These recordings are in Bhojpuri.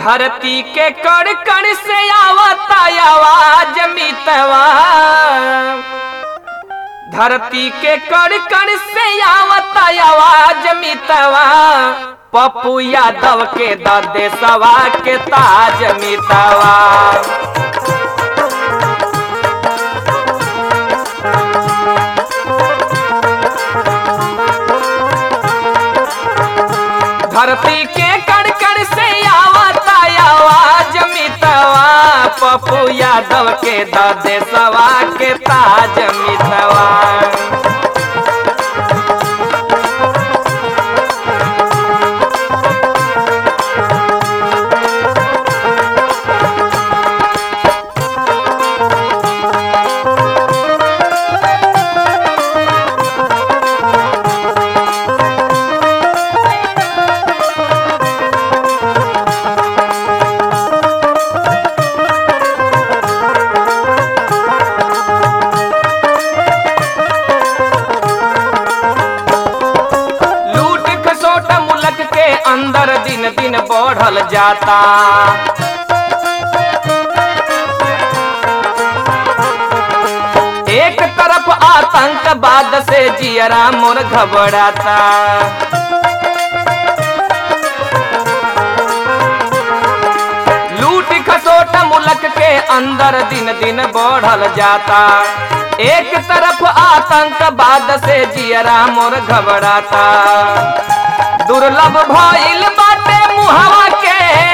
धरती के कण कण से आवता आवाज मितवा धरती के कण कण से आवता आवाज मितवा पप्पू यादव के ददे सवा के ताज मितवा धरती के कण कण से आवता आवाज मितवा पप्पू यादव के ददे सवा के ताज मितवा लूट खसोट मुलक के अंदर दिन दिन बढ़ल जाता एक तरफ आतंकवाद से जियरा मोर घबराता लूट खसोट मुलक के अंदर दिन दिन बढ़ल जाता एक तरफ आतंकवाद से जियरा मोर घबराता दुर्लभ भइल बाटे मुहवा के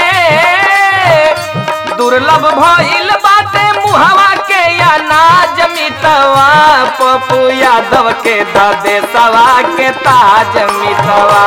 दुर्लभ भइल बाटे मुहवा के अनाज मितवा पप्पू यादव के ददे सवा के ताज मितवा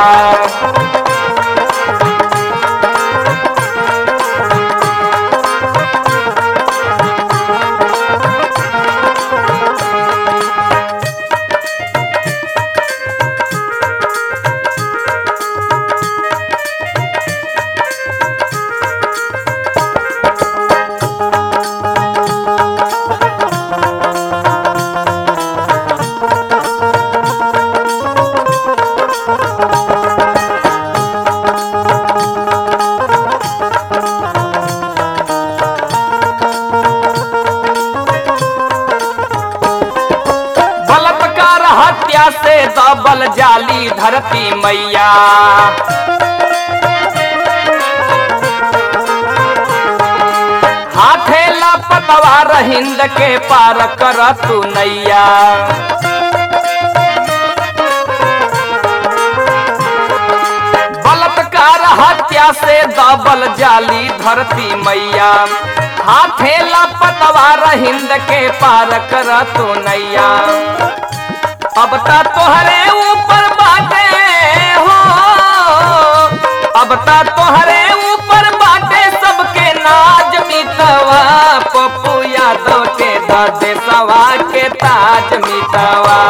बलात्कार हत्या से दबल जाली धरती मैया हाथे लापतवार हिंद के पार कर तू नैया बलात्कार हत्या से दबल जाली धरती मैया हाथे लापतवार हिंद के पार कर तू नैया अब ता तोहरे ऊपर बाटे हो अब ता तोहरे ऊपर बाटे सबके नाज मितवा पप्पू यादव के दादे सवा के ताज मितवा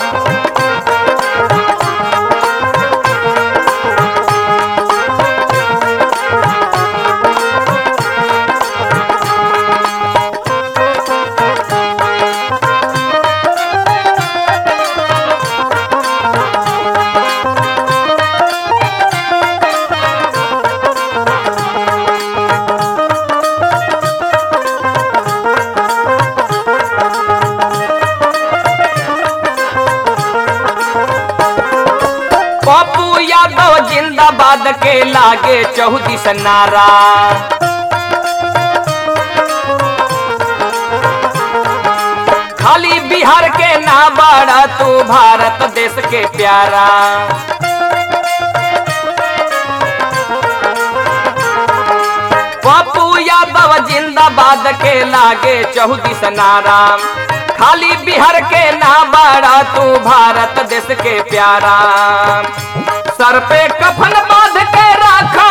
पप्पू यादव जिंदाबाद के लागे चौदिस नारा खाली बिहार के ना बड़ा तू भारत देश के प्यारा पप्पू यादव जिंदाबाद के लागे चौदिस नारा खाली बिहार के ना बड़ा तू भारत देश के प्यारा सर पे कफन बांध के रखा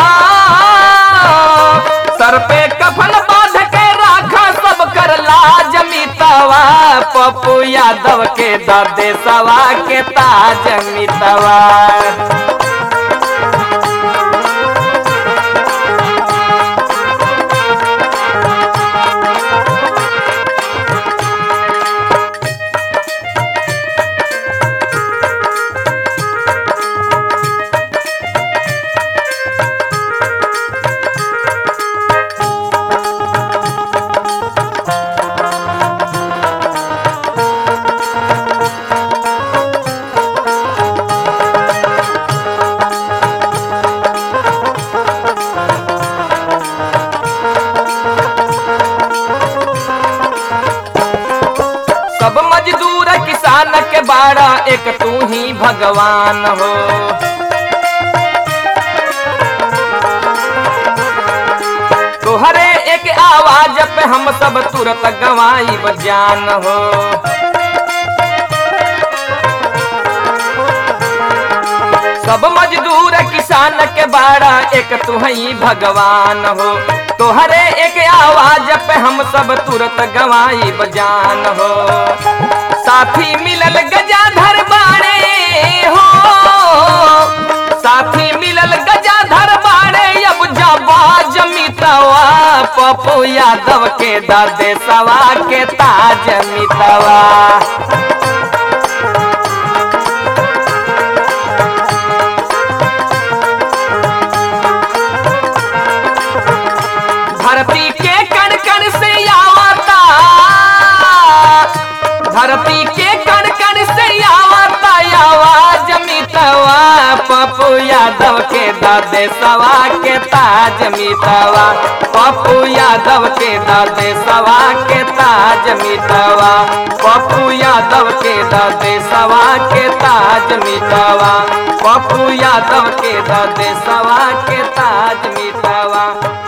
सर पे कफन बांध के रखा सब कर लाज मितवा पप्पू यादव के दर्दे सवा के ताज मितवा एक तू ही भगवान हो तोहरे एक आवाज पे हम सब तुरंत गवाई जान हो सब मजदूर किसान के बाड़ा एक तू ही भगवान हो तोहरे एक आवाज पे हम सब तुरंत गवाई बजान हो साथी मिलल गजाधर बाड़े हो साथी मिलल गजाधर बाड़े अब जबा जमितवा पप्पू यादव के दादे सवा के ताज मितवा धरती के कण कण से आवता धरती के कण कण से आवता आवाज मितवा पप्पू यादव के दादे सवा के ताज मितवा पप्पू यादव के दादे सवा के ताज मितवा पप्पू यादव के दादे सवा के ताज मितवा पप्पू यादव के दादे सवा के ताज मितवा